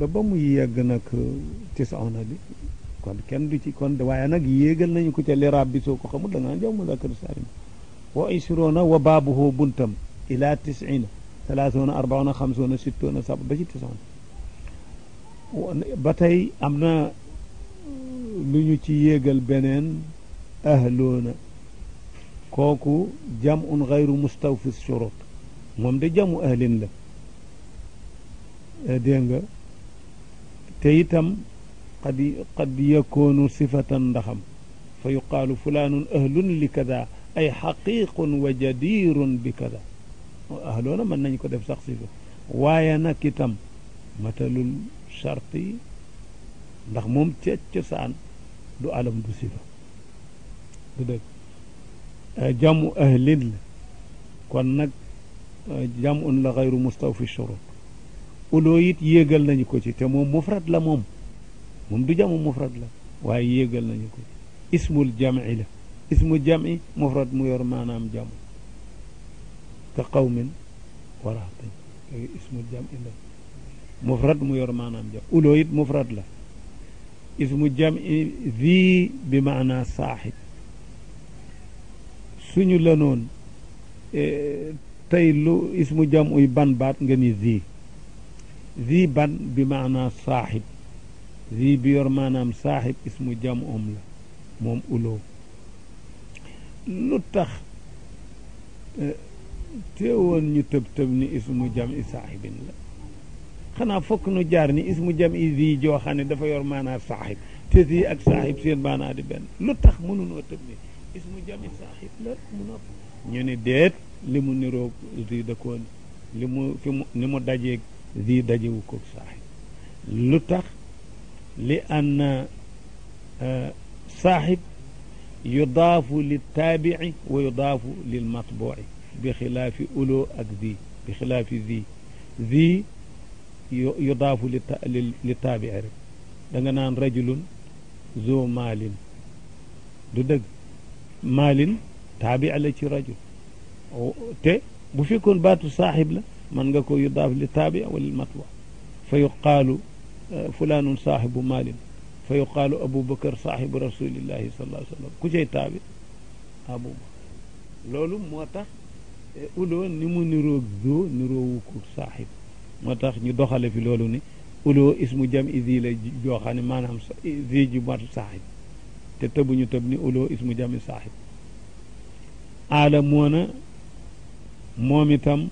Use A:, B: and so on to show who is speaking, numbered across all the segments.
A: ba ba mu yegg nag tisaona bi kon kenn du ci kon waaye nag yéegal nañu ko ca liraab bi soo ko xamul da ngaa jaw muzakkar saalim wa ishruna wa baabuhu buntam ila tisina talaatuna arbauna xamsuna sittuna sab ba ci tisaona ba tey am na lu ñu ci yéegal beneen ahloona kooku jamun gayru mustawfi shurut moom de jamu ahlin la dégg nga te itam qad qad yakoonu sifatan ndaxam fa yuqaalu fulaanun ahlun li kada ay xaqiqun wa jadirun bi kada ahloona mën nañ ko def sax sifa waaye nag itam matalul charte yi ndax moom ca cosaan du alam du sifa du dëgg jamu ahlin la kon nag jamun la xayru mustawfi shurut uloo it yéegal nañu ko ci te moom mufrad la moom moom du jamu mufrad la waaye yéegal nañu ko ci ismul jam'i la ismu jam'i mufrad mu yor maanaam jamu ka qawmin waraxtañ ismul jam'i la mufrad mu yor maanaam jam uloo it mufrad la ismu jam'i zi bi maana saaxib suñu la noon tey lu ismu jam uy ban baat nga ni zi zi ban bi maana saaxib zi bi yor maanaam saaxib ismu jam om la moom uloo lu tax teewoon ñu tëb tëb ni ismu jam i saaxibin la xanaa fokk nu jaar ni ismu jam i zi joo xam ne dafa yor maanaa saaxib te zi ak saaxib seen maanaa di benn lu tax mënunoo tëb ni ismu jam i saaxib la mu nopp ñu ne déet li mu niroog zi da koon li mu fi mu ni mu dajeeg zi dajewu koog saaxib lu tax li anna saaxib yudaafu lil taabici wa yudaafu lil matbuci bi xilaafi uloo ak zi bi xilaafi zi zi yudaafu li li taabici rek da nga naan rajulun zo maalin du dëgg maalin taabici la ci rajul te bu fekkoon baatu saaxib la man nga ko yudaaf li taabici wa lil matbu fa yuqaalu fulaanun saaxibu maalin fa yuqaalu aboubacar saaxibu rasulillahi sallallahu alayhi wa sallam ku cay taabi aboubacar loolu moo tax uloo ni mu niroog zoo niroowu ko saaxib moo tax ñu doxale fi loolu ni uloo ismu jam i zi la joo xam ne maanaam zi ji mat saaxib te tëbuñu tëb ni uloo ismu jam i saaxib aalamoona moom itam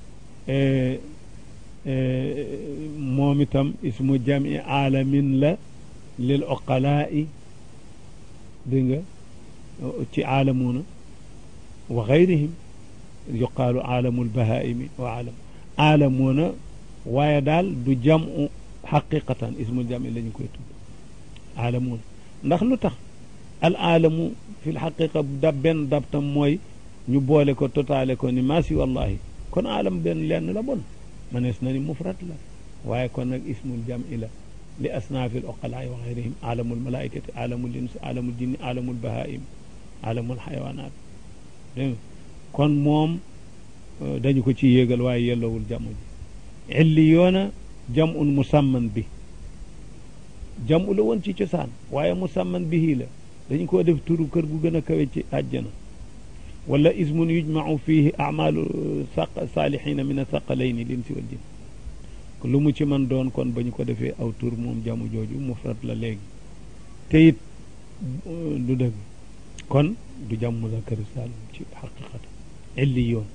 A: moom itam ismu jam i aalamin la lil oqalaa'i dégg nga ci aalamuuna wa gayrihim yuqaalu aalamul bahaa'imi wa aalam aalamuuna waaye daal du jamu xaqiqatan ismul jami la ñu koy tudd aalamuuna ndax lu tax al aalamu fi l xaqiqa dab benn dab tam mooy ñu boole ko totaale ko ni maasi wallahi kon aalam benn lenn la bon manees na ni mufrad la waaye kon nag ismul jami la li asnaafi l-uqalaa wa gayrihim aalamul malaaikati aalamul insi aalamul jinni aalamul bahaim aalamul xayawaanaat dégg kon moom dañu ko ci yéegal waaye yellowul jamu ji illi yoona jamun musamman bi jamu la woon ci cosaan waaye musamman bihi la dañu koo def turu kër gu gën a kawe ci àjjana wala ismun yujmau fihi amalu saq saalihina min asaqalayni linsi wal jinn lu mu ci man doon kon ba ñu ko defee aw tur moom jamu jooju mufrad la léegi te it du dëgg kon du jam muzakkar saalim ci xaqiqata illi yoon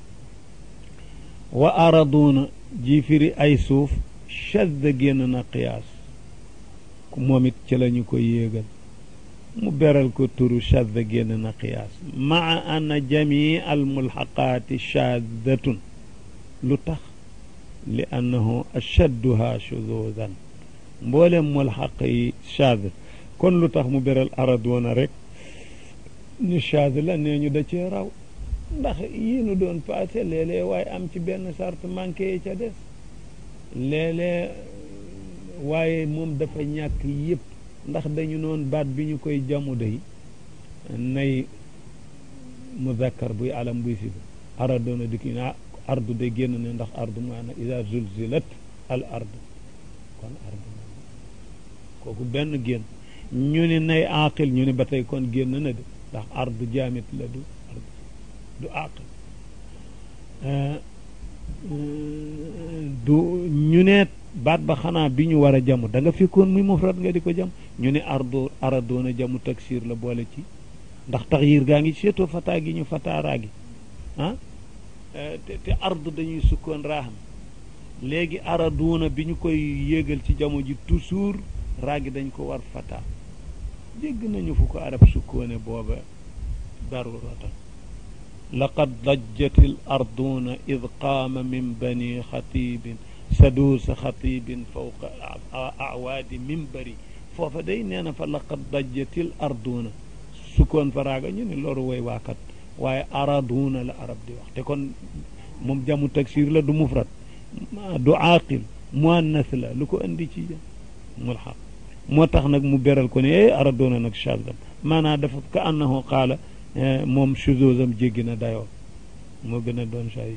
A: wa araduuna ji firi ay suuf shadda génn na qiyaas moom it ci la ñu ko yéegal mu beral ko turu shadda génn na qiyaas maa anna jamii al mulxaqaati shaddatun lu tax li annahu ashadduha shuduudan mboolem mulxaq yi shaad kon lu tax mu beral aradoona rek ñu shaad la nee ñu da cee raw ndax yii nu doon passé léeg-léeg waaye am ci benn sart manqué yi ca des léeg-léeg waaye moom dafa ñàkk yëpp ndax dañu noon baat bi ñu koy jamu day nay muzakkar buy alam buy siba aradoona dikki naa ardu de génn ne ndax ardu maana ida zulzilat al ardu kon ardu kooku benn génn ñu ni nay aqil ñu ni ba tey kon génn na de ndax ardu jaamit la du ard du aqil du ñu ne baat ba xanaa bi ñu war a jamu da nga fekkoon muy mufrad nga di ko jam ñu ne ardo aradoona jamu taksir la boole ci ndax taxyir gaa ngi seetoo fataa gi ñu fataaraa gi ah te te ard dañuy sukkoon raaxam léegi araduuna bi ñu koy yéegal ci jamu ji toujours raagi dañ ko war fataa dégg nañu fu ko arab sukkoone booba daruratan laqad dajjat al arduuna id qaama min bani xatibin saduusa xatibin fawqa awaadi mimbari foofa day nee na fa laqad dajjatil arduuna sukkoon fa raaga ñu ne loolu woy waakat waaye araduuna la arab di wax te kon moom jamu taksir la du mufrad du aaqil muannas la lu ko andi ci mulxaq moo tax nag mu beral ko ne e araduuna nag chazam maanaam dafa ka annahu qaala moom chuzuzam jéggi na dayoo moo gën a doon say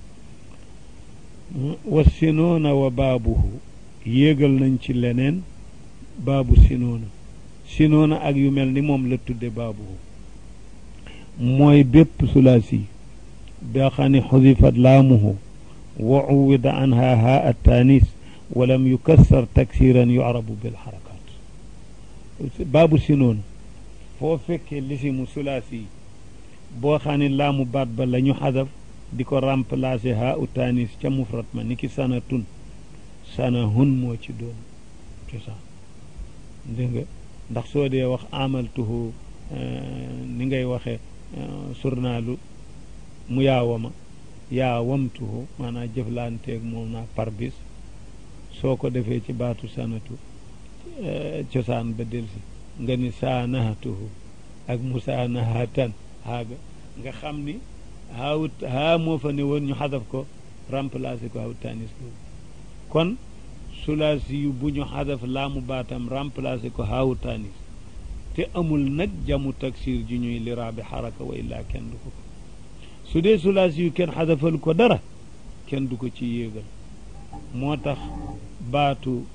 A: wa sinoona wa baabuhu yéegal nañ ci leneen baabu sinoona sinoona ak yu mel ni moom la tudde baabuhu mooy bépp sulaasi boo xam ne xudifat laamuhu wa uwida anha haa attaanis walam yukassar taksiran yucrabu bilxarakat baabu sinoona foo fekkee lisimu sulaasi boo xam ne laamu baat ba la ñu xadaf di ko remplacer haa u taanis ca mufrat ma ni ki sanatun sanahun moo ci doon cosaan dégg nga ndax soo dee wax amaltuhu ni ngay waxe surnaalu mu yaawama yaawamtuhu maanaam jëflanteeg moom naa par bis soo ko defee ci baatu sanatu cosaan ba delsi nga ni saanahatuhu ak musaanahatan haaga nga xam ni haawut haa moo fa ne woon ñu xadaf ko remplacé ko haawut tanis boobu kon sulaasi yu bu ñu xadaf laamu baatam remplacé ko haawut tanis te amul nag jamu taksir ji ñuy liraabi xaraka wa illaa kenn du ko ko su dee sulaasi yu kenn xadafal ko dara kenn du ko ci yéegal moo tax baatu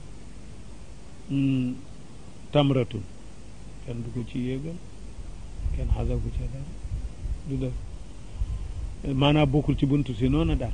A: tamratun kenn du ko ci yéegal kenn xadafu ca dara du def maanaam bokkul ci buntu si noonu daal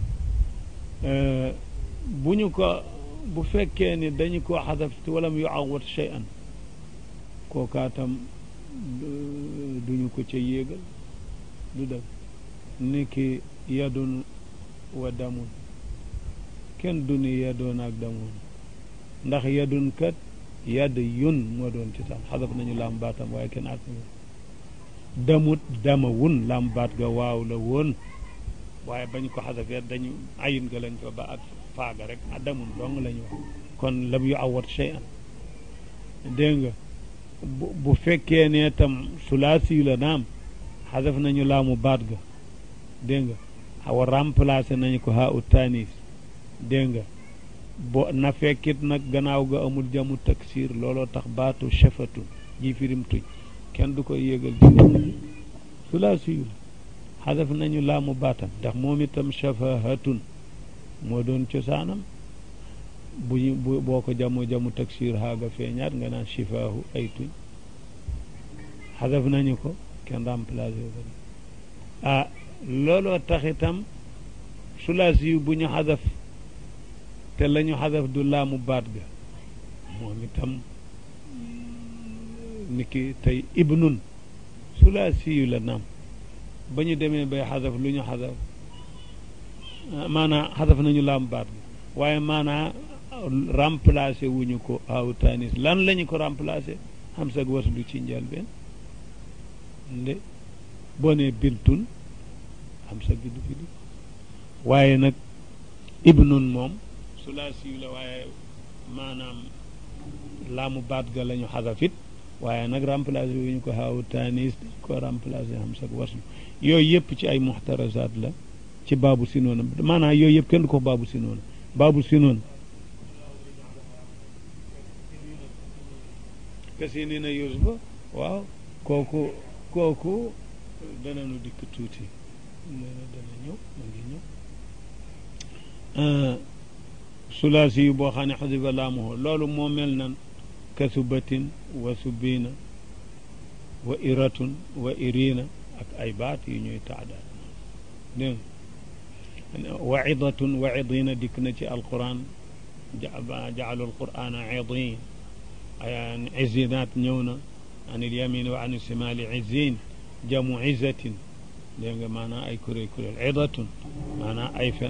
A: bu ñu ko bu fekkee ni dañu ko xadaf te walam yu awat shay'an kookaatam duñu ko ca yéegal du def ni ki yadun wa damun kenn du ni yadoon ak damun ndax yadun kat yadd yun moo doon ci sax xadaf nañu laam baatam waaye kenn ak damut dama wun laam baat ga waaw la woon waaye bañ ko xadafee dañu ayin ga lañ ko ba ak faaga rek a damun dong la ñu wax kon lam yu awat shay'an dégg nga bu bu fekkee ne tam sulaasi la naam xadaf nañu laamu baat ga dégg nga xaw a remplacé nañu ko haa u tanis dégg nga bo na fekkit nag gannaaw ga amul jamu taksir looloo tax baatu shafatun ji firim tuj kenn du koy yéegal ci sulaasi yu la xadaf nañu laamu baatam ndax moom itam shafahatun moo doon cosaanam bu ñu bu boo ko jamu jamu taksir xaaga feeñaat nga naan shifaahu ay tuñ xadaf nañu ko kenn remplacé ko ah looloo tax itam sulaasi yu bu ñu xadaf te la ñu xadaf du laamu baat ga moom itam niki tey ibnun sulaasi yu la naam ba ñu demee bay xadaf lu ñu xadaf maanaa xadaf nañu laamu baat ga waaye maanaa remplacé wuñu ko aw tanis lan lañu ko remplacé xam sag waslu ci njëlbeen nde boo nee bintun xam sa gi du fi di waaye nag ibnun moom sulaasi yu la waaye maanaam laamu baat ga lañu xadafit waaye nag remplacé wuñu ko xaawu tanis dañ ko remplacé xam sag waslu yooyu yëpp ci ay muxtarasaat la ci baabu sinoona maanaam yooyu yëpp kenn du ko baabu sinoona baabu sinoona kasi ni na yusufa waaw kooku kooku dananu dikk tuuti dana dana ñëw ma ngi ñëw sulaasi yu boo xam ne xadifa laamuhu loolu moo mel nan kasubatin wa subina wa iratun wa irina ak ay baat yu ñuy taadaat dégg wa idatun wa idina dikk na ci alquran jaalu alqurana idin izinaat ñëw na an il yamin wa an il simali izin jamu izatin dégg nga maanaam ay kuréel kuréel idatun maanaam ay fen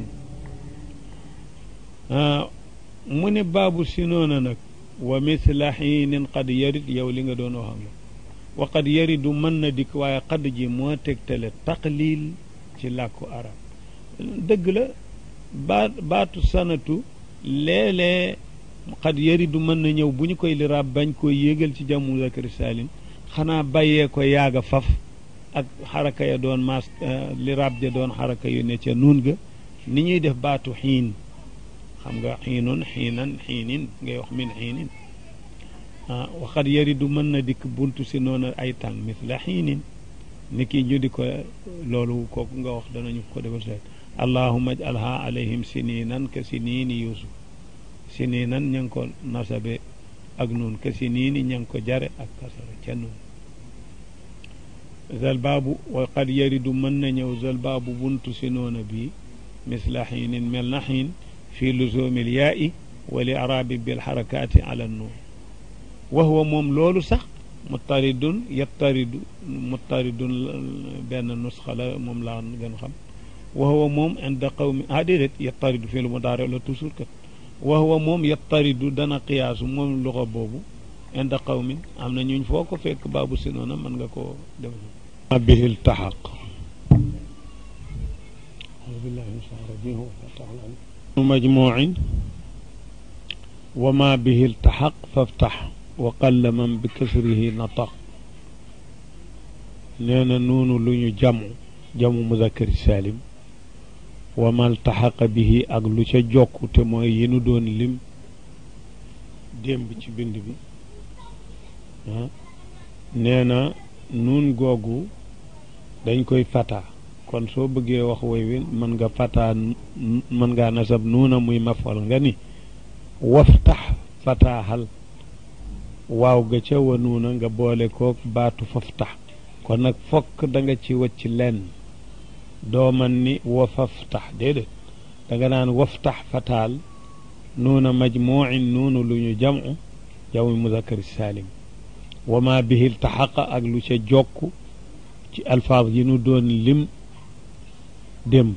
A: mu ne baabu si noona nag wa misla xiinin qad yarid yow li nga doon wax ak wa qad yaridu mën na dikk waaye qad ji moo tegtale taqlil ci làkku arab dëgg la baat baatu sanatu léeg-léeg qad yaridu mën na ñëw bu ñu koy liraab bañ koo yéegal ci jàmmu zakari salim xanaa bàyyee ko yaaga faf ak xaraka ya doon maas liraab ja doon xaraka yu ne ca nuun ga ni ñuy def baatu xiin xam nga xiinun xiinan xiinin ngay wax min xiinin ah waxat yaridu mën na dikk buntu si noonu ay tàng misla xiinin ni kii ñu di ko loolu kooku nga wax danañu ko defal seet allahuma ajalha alayhim siniinan ka siniini yusuf siniinan ña ngi ko nasabe ak nuun ka siniini ña ngi ko jare ak kasara ca nuun zal baabu wa qad yaridu mën na ñëw zal baabu buntu si noona bii misla xiinin mel na xiin fi luzumi lyaai wa li arabi bilxarakaati ala nuun wa huwa moom loolu sax muttaridun yattaridu muttaridun benn nusxa la moom laa gën xam wa huwa moom inda qawmi ah déedéet yattaridu fi lu mu daare la toujours kat wa huwa moom yattaridu dana qiyaasu moom luxa boobu inda qawmin am na ñuñ foo ko fekk baabu si noona mën nga koo def ma bihi ltaxaq majmuuin wa ma bihi ltaxaq faftax wa qalla man bi kasrihi nataq nee na noonu lu ñu jamu jamu muzakkari salim wa ma ltaxaqa bihi ak lu ca jokk te mooy yi nu doon lim démb ci bind bi nee na nuun googu dañ koy fata kon soo bëggee wax woy wi mën nga fataa mën ngaa nasab nuuna muy mafal nga ni waftax fataaxal waaw ga ca wa nuuna nga boole kook baatu faftax kon nag fokk da nga ci wacc lenn doo man ni wa faftax déedéet da nga naan waftax fataal nuuna majmuuin nuunu lu ñu jamu jamu muzakkari saalim wa ma bihi ltaxaqa ak lu ca jokk ci alfaaz yi nu doon lim démb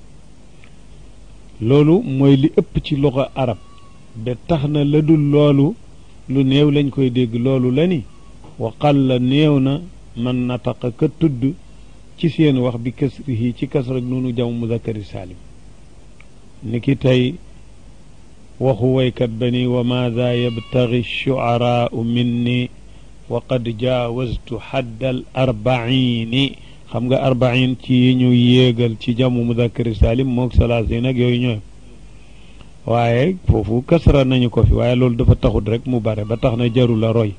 A: loolu mooy li ëpp ci loxo arab ba tax na la dul loolu lu néew lañ koy dégg loolu la ni waxal la néew na man nataqa ka tudd ci seen wax bi kasrihi ci kasrak noonu jam muzakkari saalim ni ki tey waxu waykat ba ni wa maada yabtaxi shuaraau minni wa qad jaawaztu xaddal arbaini xam nga arbain ci yi ñu yéegal ci jamu muzakkari salim moog salaasin ak yooyu ñooy waaye foofu kasra nañu ko fi waaye loolu dafa taxut rek mu bare ba tax na jaru la roy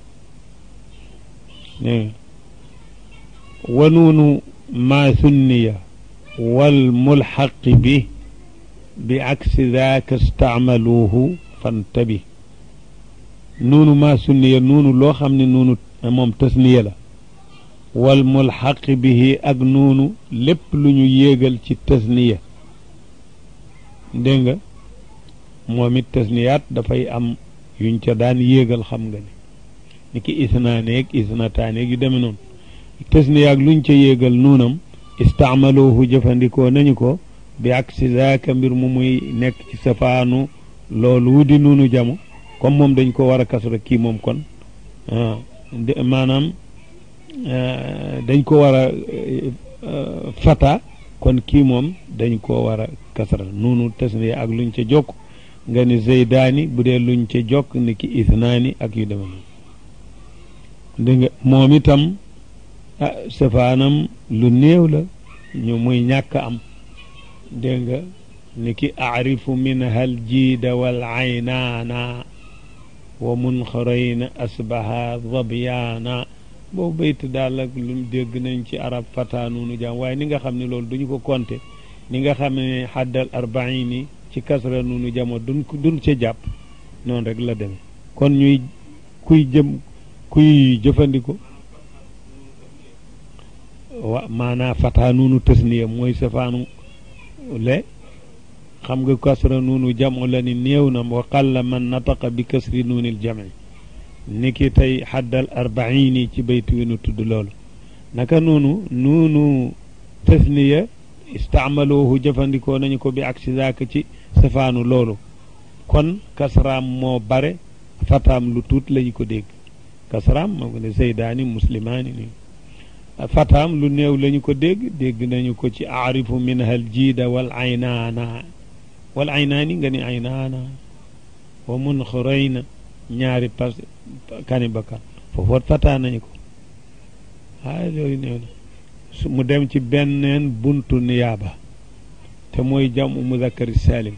A: wa nuunu maa sunniya wal mulxaqi bi bi aksi daaka staamaluuhu fantabi nuunu maa sunniya nuunu loo xam ne nuunu moom tasniya la wal mulxaqi bihi ak nuunu lépp lu ñu yéegal ci tasniya dégg nga moom it tasniyaat dafay am yuñ ca daan yéegal xam nga ni ni ki isnaaneeg isnataaneeg yu deme noonu tasniya ak luñ ca yéegal nuunam istaamaluhu jëfandikoo nañu ko bi ak si zaaka mbir mu muy nekk ci safaanu loolu wudi nuunu jamo comme moom dañ ko war a kasra kii moom kon maanaam dañ ko war a fata kon kii moom dañ ko war a kasra nuunu tasniya ak luñ ca jokk nga ni zeydaani bu dee luñ ca jokk ni ki isnaani ak yu deme noonu dégg nga moom itam ah safaanam lu néew la ñu muy ñàkk am dégg nga ni ki aarifu min hal jiida wal aynaana wa munxarayna asbaha zabyaana boobu bayt daal ak lu dégg nañ ci arab fata noonu jaam waaye ni nga xam ne loolu duñu ko compter ni nga xam ne xaddal arbaini ci kasra noonu jamo duñ duñ ca jàpp noonu rek la demee kon ñuy kuy jëm kuy jëfandikoo wa maanaa fataa nuunu tasniya mooy safaanu le xam nga kasra nuunu jamu la ni néew na wa qalla man nataqa bi kasri nuunil jami ni ki tey xaddal arbaini ci baytu wi nu tudd loolu naka noonu nuunu tasniya istaamaloohu jëfandikoo nañu ko bi aksi zaaka ci safaanu loolu kon kasraam moo bare fataam lu tuut lañu ko dégg kasraam moo ko ne zeydaani muslimaani ni fataam lu néew lañu ko dégg dégg nañu ko ci aarifu minha al jiida wal aynaana wal aynaani nga ni aynaana wa mun xurayna ñaari pas kani bakkan foofoot fataa nañu ko waaye loolu néew na su mu dem ci benneen buntu niyaaba te mooy jamu muzakkari salim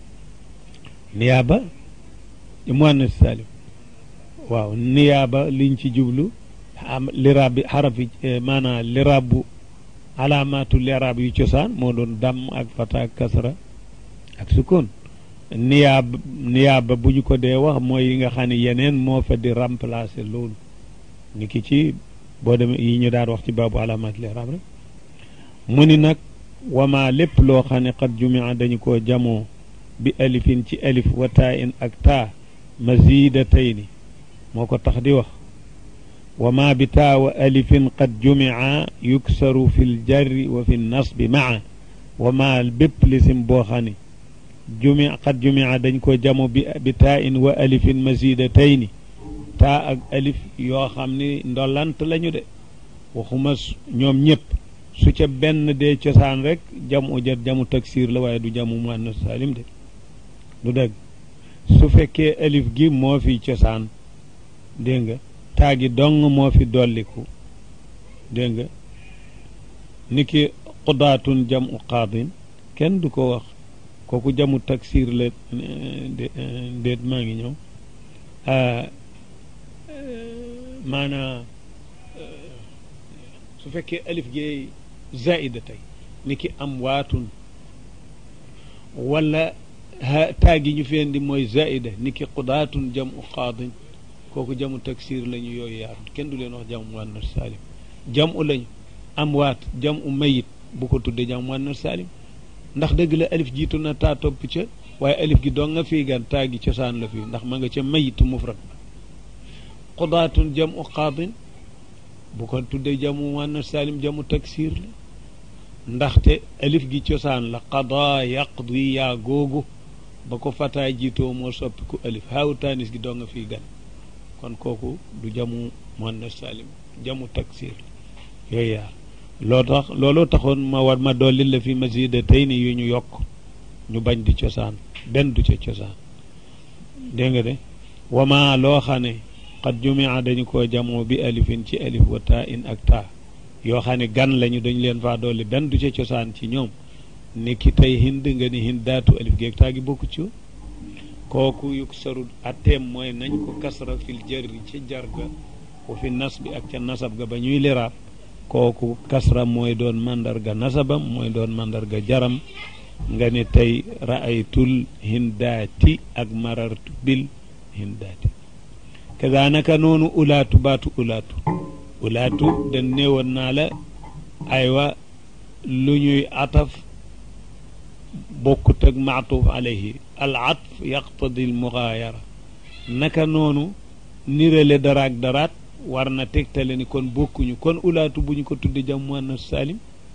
A: niyaaba muannas salim waaw niyaaba liñ ci jublu liraab bi xarafi maanaam liraab bu alaamaatu liraab yu cosaan moo doon damm ak fata ak kasra ak sukkoon niyaaba niyaaba bu ñu ko dee wax mooy yi nga xam ne yeneen moo fa di remplacer loolu ni ki ci boo demee yi ñu daan wax ci baabu alaamaat liraab rek mu ni nag wama lépp loo xam ne qad jumia dañu koo jamoo bi alifin ci alif wa taa in ak taa mazidatayni moo ko tax di wax wama bi taa wa alifin qad jumia yuksaru fi ljarri wa fi nasbi maa wama bépp lisim boo xam ne jumi qad jumia dañ ko jamo bi bi taa in wa alifin mazidatayni taa ak alif yoo xam ni ndolant lañu de waxuma ñoom ñëpp su ca benn dee cosaan rek jamu jat jamu taksir la waaye du jamu muannas salim de du dëgg su fekkee alif gi moo fi cosaan dégg nga taa gi dong moo fi dolliku dégg nga ni ki qudaatun jamu qaadin kenn du ko wax kooku jamu taksir la déet maa ngi ñëw maanaa su fekkee alif gi zaida tey ni ki am waatun wala taa gi ñu fi indi mooy zaida ni ki qudaatun jamu qaadin kooku jamu taksir lañu yooyu yaatu kenn du leen wax jamu muannas salim jamu lañu am waat jamu mayit bu ko tuddee jamu muannas salim ndax dëgg la alif jiitu na taa topp ca waaye alif gi dong nga fii gan taa gi cosaan la fii ndax ma nga ca mayit mufrad qudaatun jamu qaadin bu ko tuddee jamu muannas salim jamu taksir la ndaxte alif gi cosaan la qadaa yaqdi yaa googu ba ko fataa jiitoo moo soppiku alif haawu taanis gi doo nga fii gan kon kooku du jamu muannas salim jamu taksir yooyu yaar loo tax looloo taxoon ma war ma dolli la fi masida tey ni yu ñu yokk ñu bañ di cosaan benn du ca cosaan dégg nga de wama loo xam ne qad jumia dañu koo jamoo bi alifin ci alif wa taa in ak taa yoo xam ne gan lañu dañu leen faa dolli benn du ca cosaan ci ñoom ni ki tey hind nga ni hind daatu alif geeg taa gi bokku ci kooku yuk sarut atteem mooy nañ ko kasra fil jarri ci jar ga wa fi nas bi ak ca nasab ga ba ñuy liraab kooku kasra mooy doon mandarga nasabam mooy doon mandarga jaram nga ne tey raaytul hindaati ak marartu bil hindaati kadaanaka noonu ulaatu baatu ulaatu ulaatu dañ néewoon naa la aywa lu ñuy ataf bokkut ak maatuf alayhi al atf yaqtadi al mugaayara naka noonu nirale daraak daraat war na tegtale ni kon bokkuñu kon ulaatu bu ñu ko tudde jam muannas salim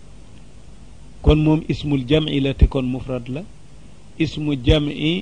A: kon moom ismul jam'i la te kon mufrad la ismu jam'i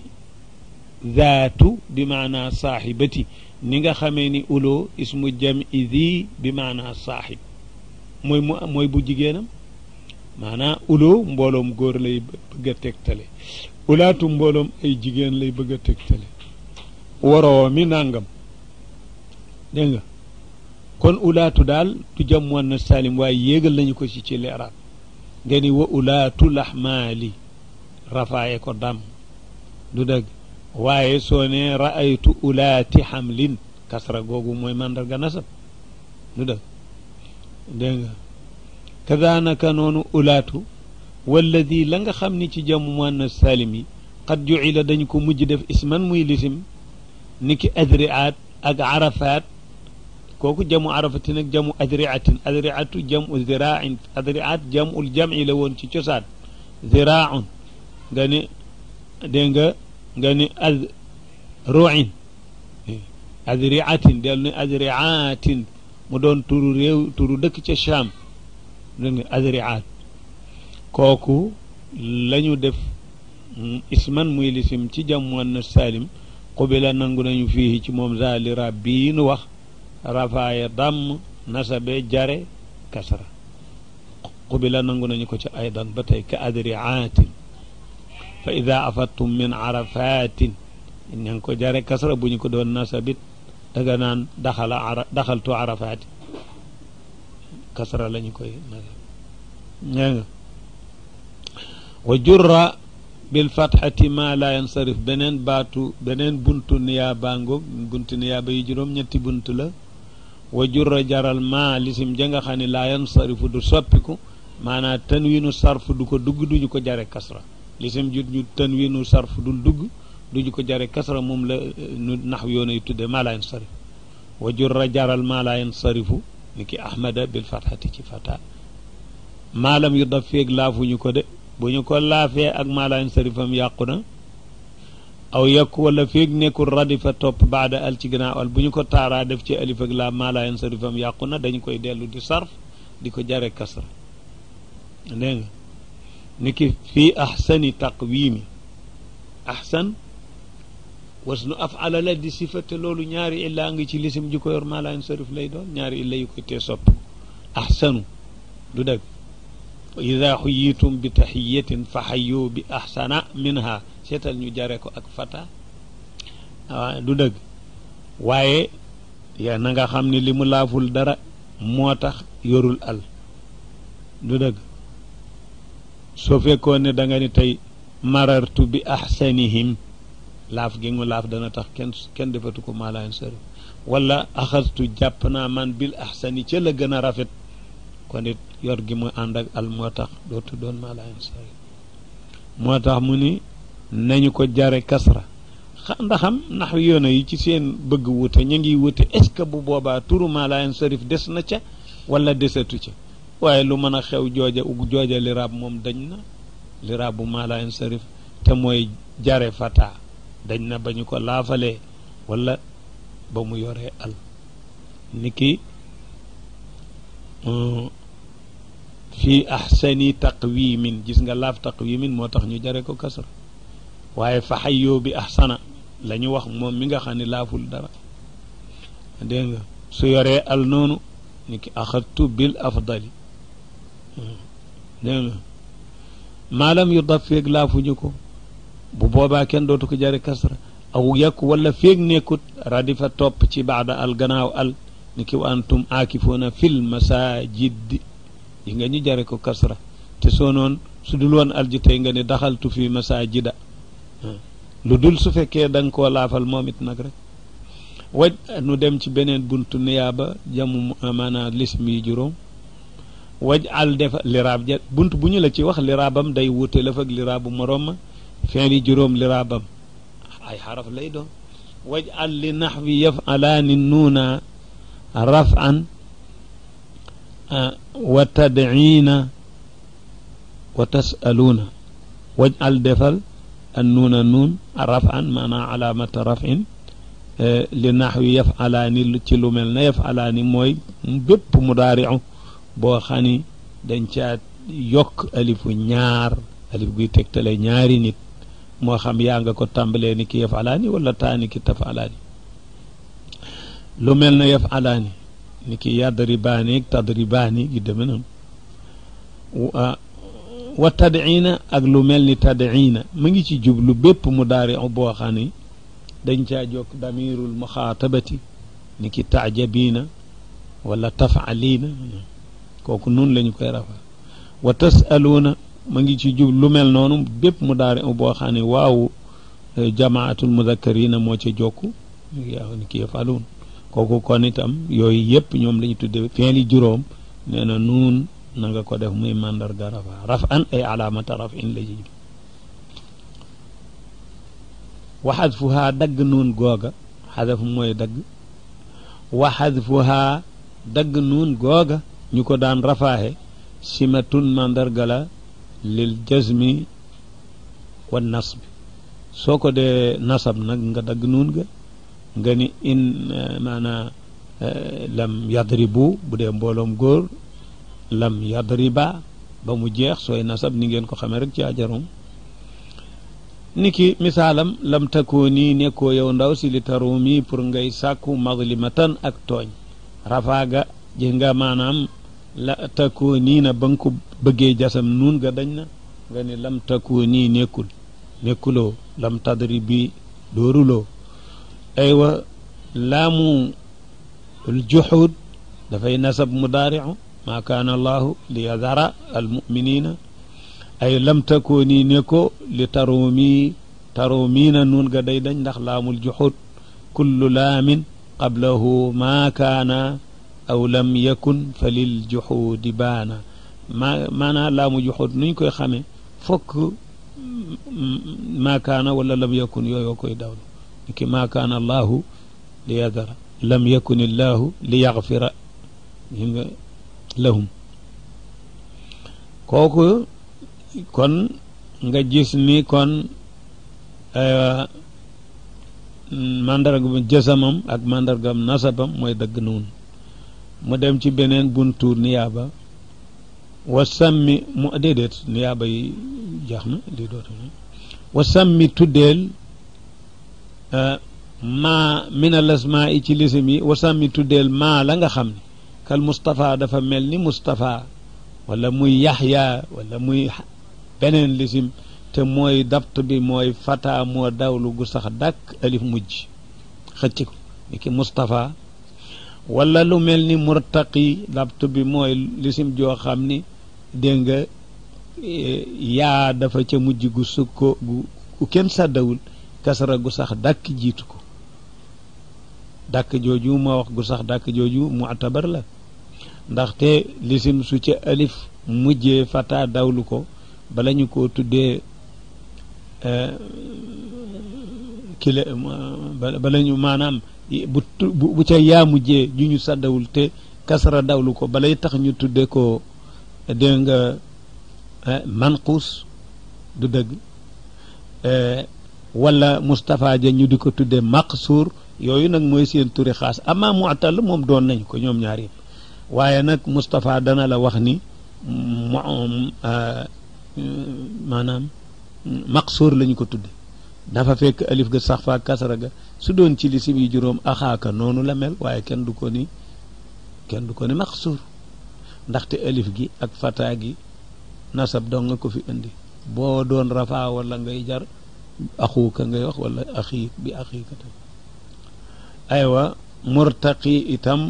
A: zaatu bi maanaa saaxibati ni nga xamee ni uloo ismu jam'i zi bi maanaa saaxib mooy mu mooy bu jigéenam maanaa uloo mbooloom góor lay bëgg a tegtale ulaatu mbooloom ay jigéen lay bëgg a tegtale waroo mi nàngam dégg nga kon ulaatu daal du jam muannas salim waaye yéegal nañu ko ci ci leeraat nga ni wa ulaatu laxmaali rafaaye ko dam du dëgg waaye soo ne raaytu ulaati xamlin kasra googu mooy mandarga nasab du dëgg dégg nga kadaanaka noonu ulaatu walladi la nga xam ni ci jamu muannas salim yi qad jucila dañu ko mujj def isman muy lisim ni ki adriaat ak arafaat kooku jamu arafatin ak jamu adriatin adriatu jamu ziraain adriat jamul jami la woon ci cosaan ziraaun nga ni dégg nga nga ni azruin adriatin dellu ni adriatin mu doon turu réew turu dëkk ca Cham dégg nga adriat kooku lañu def isman muy lisim ci jam muannas salim qubila nangu nañu fii ci moom zalira bii nu wax rafaaya damm nasabe jare kasra qubila nangu nañu ko ci aydan ba tey ka adriatin fa ida afattum min arafatin ña ngi ko jare kasra bu ñu ko doon nasabit daga naan daxala ara daxaltu arafaati kasra la ñu koy nasab ña nga wa jurra bil fatxati ma la yansarif beneen baatu beneen buntu niyaaba ngoog buntu niyaaba yi juróom ñetti bunt la wa jurra jaral ma lisim ja nga xam ne laa yansarifu du soppiku maanaam tanwinu sarf du ko dugg duñu ko jare kasra lisim ju ñu tanwinu sarf dul dugg duñu ko jare kasra moom la nu nax yoon ay tudde ma la yansarif wa jurra jaral ma la yansarifu ni ki ahmada bil fatxati ci fata maalam yu daf feeg laafuñu ko de bu ñu ko laafee ak maalaan sarifam yàqu na aw yekk wala feeg nekkul radifa topp baada al ci gannaaw al bu ñu ko taaraa def ci alif ak laa maalaan sarifam yàqu na dañu koy dellu di sarf di ko jare kasra dégg nga ni ki fii ahsani taqwiimi ahsan wasnu afala la di sifate loolu ñaari illaa ngi ci lisim ji ko yor maalaan sarif lay doon ñaari illa yu koy tee sopp ahsanu du dëgg ida xuyitum bi taxiyatin fa xayu bi axsana minha seetal ñu jare ko ak fata waaw du dëgg waaye yaa na nga xam ne li mu laaful dara moo tax yorul al du dëgg soo fekkoon ne da nga ni tey marartu bi axsanihim laaf gi mu laaf dana tax kenn kenn defatu ko maalaan sari wala axastu jàpp naa man bil axsani ca la gën a rafet kon it yor gi mu ànd ak al moo tax dootu doon maa laa sari moo tax mu ni nañu ko jare kasra xa ndaxam ndax yoona yi ci seen bëgg wute ñu ngi wute est ce que bu boobaa turu maa laa sarif des na ca wala desatu ca waaye lu mën a xew jooja jooja liraab moom dañ na liraab bu maa laa sarif te mooy jare fata dañ na ba ñu ko laafalee wala ba mu yoree al niki fii ahsani taqwimin gis nga laaf taqwimin moo tax ñu jare ko kasra waaye fa xayyoo bi ahsana la ñu wax moom mi nga xam ne laaful dara dégg nga su yoree al noonu ni ki axadtu bil afdali dégg nga maalam yu daf feeg laafuñu ko bu boobaa kenn dootu ko jare kasra aw yàkk wala feeg nekkut radifa topp ci baada al gannaaw al ni ki wa antum aakifuuna fil masajid yi nga ñu jare ko kasra te soo noon su dul woon alji tey nga ne daxaltu fi masajida lu dul su fekkee da nga koo laafal moom it nag rek waj nu dem ci beneen buntu niyaaba jamu maanaa lism yi juróom waj al defa liraab ja bunt bu ñu la ci wax liraabam day wute la fag liraabu moroom ma fin yi juróom liraabam ay xaraf lay doon waj al li naxwi yafalaani nuuna rafan wa tadciina wa tasaluuna waj al defal an nuuna nuun rafan maanaa alaamata rafin li naxwi yafalaani ci lu mel na yafalaani mooy bépp mudaaricu boo xam ni dañ caa yokk alifu ñaar alif guy tegtale ñaari nit moo xam yaa nga ko tàmbalee ni ki yafalaani wala taa ni ki tafalaani lu mel na yafalaani ni ki yadribaani ak tadribaani gi deme noonu wa tadciina ak lu mel ni tadciina mu ngi ci jublu bépp mudaaricu boo xam ni dañ caa jokk damirul muxaatabati ni ki taajabiina wala tafaliina kooku noonu la ñu koy rafa wa tasaluuna ma ngi ci jub lu mel noonu bépp mu daari boo xam ne waaw jamaatul mudakkarina moo ca jokku yaa ni ki yafaluun kooku kon itam yooyu yëpp ñoom la ñu tudde fi'li juróom nee na nuun na nga ko def muy mandarga rafa raf an ay alaamata raf in la ji wa xadfuhaa dagg nuun googa xadaf mooy dagg wa xadfuhaa dagg nuun googa ñu ko daan rafaaxe simatun mandarga la lil jazmi wa nasbi soo ko dee nasab nag nga dagg nuun ga nga ni in maanaa lam yadribu bu dee mbooloom góor lam yadriba ba mu jeex sooy nasab ni ngeen ko xamee rek ci ajarum ni ki misaalam lam takoo nii nekkoo yow ndaw si li tarumi pour ngay sàkku mazlimatan ak tooñ rafaaga ji nga maanaam la takoo nii na ba nga ko bëggee jasam nuun nga dañ na nga ni lam takoo nii nekkul nekkuloo lam tadri bi dooruloo aywa laamu الجحود dafay nasab mudaaricu maa kaana allahu li yadara almuminina ay lam takooni ne ko li taroomi taroomiina nuun ga day dañ ndax laamul juxud kullu laamin qablahu maa kaana aw lam yakun fa lil juxuudi baana maa maanaa laamu juxud nuñ koy xame fokk maa kaana wala lam yakun yooyoo koy dawlu niki maa kaana allahu li yadara lam yakun illahu li yaxfira yi nga lahum kooku kon nga gis ni kon mandargam jësamam ak mandargam nasabam mooy dëgg noonu mu dem ci beneen buntu niyaaba wa sammi mu déedéet niyaaba yi jax na lii dootu wa sammi tuddeel maa min al asmaa yi ci lisim yi wa sammi tuddeel maa la nga xam ne kal Moustapha dafa mel ni Moustapha wala muy Yaxya wala muy beneen lisim te mooy dabt bi mooy fata moo dawlu gu sax dàkk alif mujj xëcc ko ni ki Moustapha wala lu mel ni murtaqi dabt bi mooy lisim joo xam ni dégg nga yaa dafa ca mujj gu sukko gu kenn sàddawul kasara gu sax dàkk jiitu ko dàkk jooju ma wax gu sax dàkk jooju mu'tabar la ndaxte lisim su ca alif mujjee fata dawlu ko bala ñu ko tuddee kile bala ñu maanaam bu bu ca yaa mujjee ju ñu sàddawul te kasara dawlu ko balay tax ñu tuddee ko dégg nga manquus du dëgg wala Moustapha ja ñu di ko tuddee maqsuur yooyu nag mooy seen turi xaas ama mu'tal moom doon nañ ko ñoom ñaar yëpp waaye nag Moustapha dana la wax ni mu maanaam maqsuur la ñu ko tudde dafa fekk alif ga sax fa kasara ga su doon ci lisim yi juróom axaaka noonu la mel waaye kenn du ko ni kenn du ko ni maqsuur ndaxte alif gi ak fata gi nasab dong nga ko fi indi boo doon rafaa wala ngay jar axuuka ngay wax wala axiik bi axiika tam aywa murtaqi itam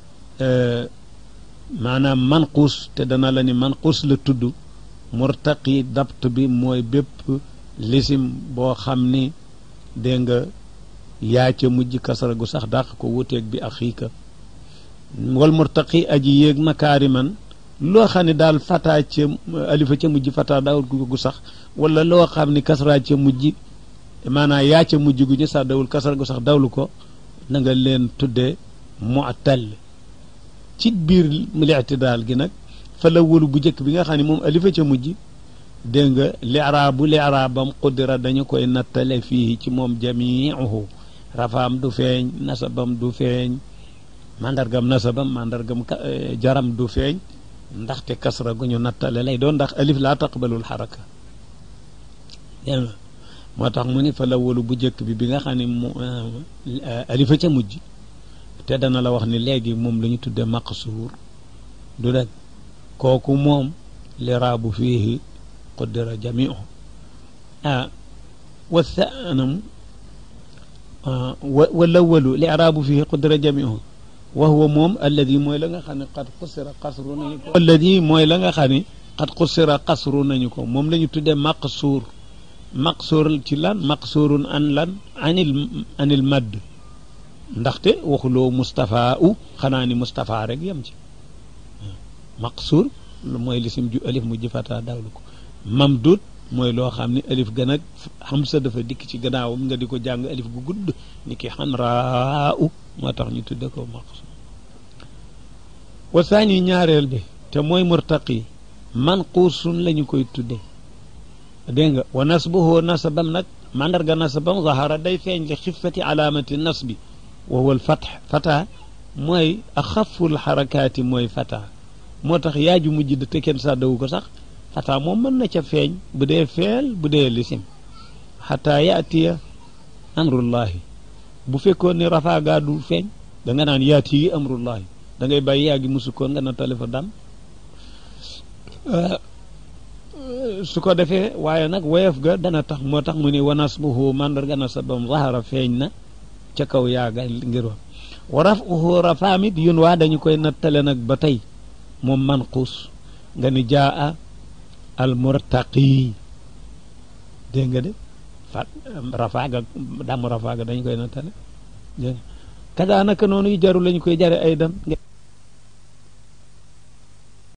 A: maanaam manquus te dana la ni manquus la tudd murtaqi dabt bi mooy bépp lisim boo xam ni dégg nga yaa ca mujj kasara gu sax dàq ko wuteeg bi axiika wal murtaqi aji yéeg makaariman loo xam ne daal fataa ca alifa ca mujj fataa daawul gu sax wala loo xam ni kasra ca mujj maanaam yaa ca mujj gu ñu sax dawul kasra gu sax dawlu ko na nga leen tuddee mu'tal ci biir li'tidaal gi nag fa la wëlu bu njëkk bi nga xam ne moom alifa ca mujj dégg nga li'raabu li'raabam qudira dañu koy nattale fii ci moom jamii'uhu rafaam du feeñ nasabam du feeñ mandargam nasabam mandargam jaram du feeñ ndaxte kasra gu ñu nattale lay doon ndax alif laa taqbalul xaraka dégg nga moo tax mu ni fa la wëlu bu njëkk bi bi nga xam ne mu alifa ca mujj te dana la wax ni léegi moom la ñu tuddee maqsuur du dëgg kooku moom li raabu fiihi qudira jamiu ah wa thanam wala wëlu li raabu fiihi qudira jamiu wa huwa moom alladi mooy la nga xam ne qad qusira qasru nañu ko alladi mooy la nga xam ne qad qusira qasru nañu ko moom la ñu tuddee maqsuur maqsuur ci lan maqsuurun an lan anil anil madd ndaxte waxuloo Moustapha u xanaa ni Moustapha rek yem ci maqsuur mooy lisim ju alif mu jëfataa dawlu ko mamdud mooy loo xam ne alif gën ak xamsa dafa dikk ci gannaawam nga di ko jàng alif gu gudd ni ki xanraa u moo tax ñu tudde ko maqsuur wa saani ñaareel bi te mooy murtaqi manquusun la ñu koy tudde dégg nga wa nasbuhu nasabam nag mandarga nasabam zahara day feeñ li xiffati alaamati nasbi wa huwa al fath fata mooy axaful xarakaati mooy fata moo tax yaaju mujj da te kenn sàddawu ko sax fata moom mën na ca feeñ bu dee feel bu dee lisim xataa yaatiya amrullahi bu fekkoon ne rafaa gaa du feeñ da nga naan yaati yi amrullahi da ngay bàyyi yaa gi musukkoon nga na talifa dam su ko defee waaye nag woyof ga dana tax moo tax mu ne wa nasbuhu mandarga nasabam zahara feeñ na ca kaw yaaga ngir wax wa rafuhu rafaamit yun waa dañu koy nattale nag ba tey moom manquus nga ni jaa al murtaqi dégg nga de fa rafaaga damu rafaaga dañu koy nattale dégg nga kadaa naka noonu yu jaru lañu koy jare ay dan